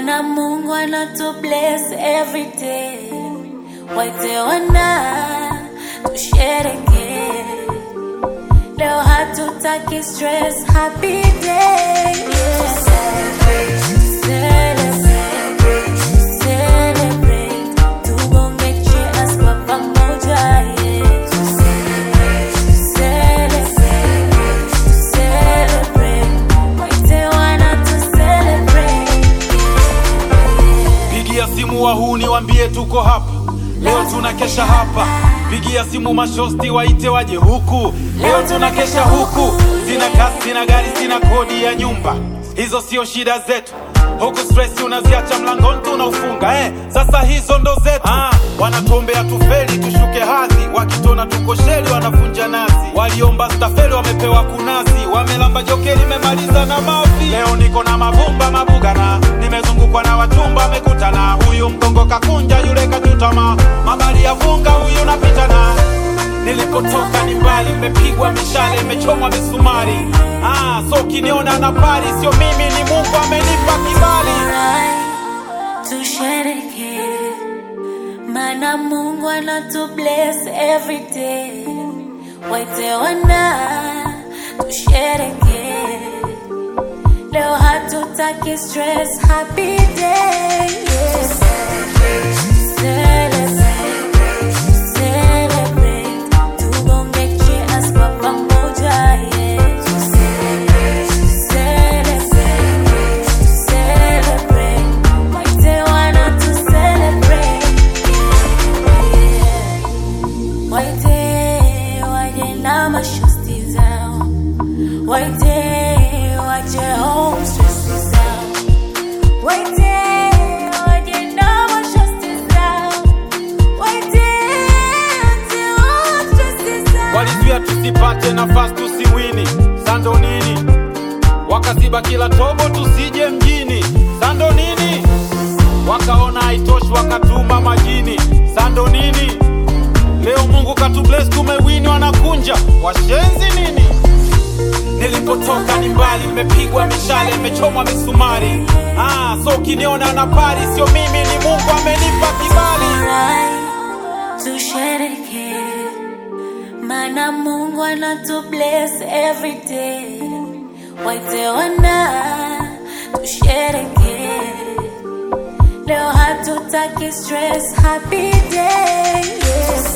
Mana Mungu anatu bless every day. Waite wana tushereke. Leo hatutaki stress, happy day. Yeah. Celebrate, celebrate. Tubonge cheers kwa pamoja, yeah. Celebrate, celebrate. Waite wana tu celebrate. Pigia simu wahuni wambie tuko hapa leo, tunakesha hapa. Pigia simu mashosti waite waje huku leo, tunakesha huku. Sina kasi, sina gari, sina kodi ya nyumba, hizo sio shida zetu. Huku stress unaziacha mlangoni tunaufunga eh. Sasa hizo ndo zetu ah, wanatuombea tufeli tushuke hadhi, wakitona tuko sheli wanavunja nazi. Waliomba stafeli wamepewa kunazi, wamelamba jokeli memaliza na mavi. Leo niko na mavumba mabugana, nimezungukwa na wachumba wamekutana. Huyu mgongo kakunja, yule kachutama, mabali ya vunga, huyu napita na Nilipotoka ni mbali, imepigwa mishale, imechomwa misumari. Ah, so ukiniona na pari, sio mimi, ni Mungu amenipa kibali. Alright, tushereke mana Mungu anatu bless every day. Waite wana tushereke, leo hatutaki stress, happy day. Yeah. Celebrate, celebrate. Tubonge cheers kwa pamoja, yeah. Celebrate, celebrate. Waite wana tu celebrate, yeah. Waite waje na mashosti zao, waite waje home stress zao, waite waje na mashosti zao, waite waje home stress zao. Walizuia tusipate nafasi tusiwini, sando nini? Wakaziba kila tobo tusije mjini, sando nini? Wakaona haitoshi wakatuma majini, sando nini? Leo Mungu katubless, tumewini, wanakunja washenzi nini? Nilipotoka ni mbali, imepigwa mishale, imechomwa misumari. Ah, so ukiniona na pari, sio mimi, ni Mungu amenipa kibali. Alright, tushereke mana Mungu anatu bless every day. Waite wana tushereke, leo hatutaki stress, happy day. Yeah.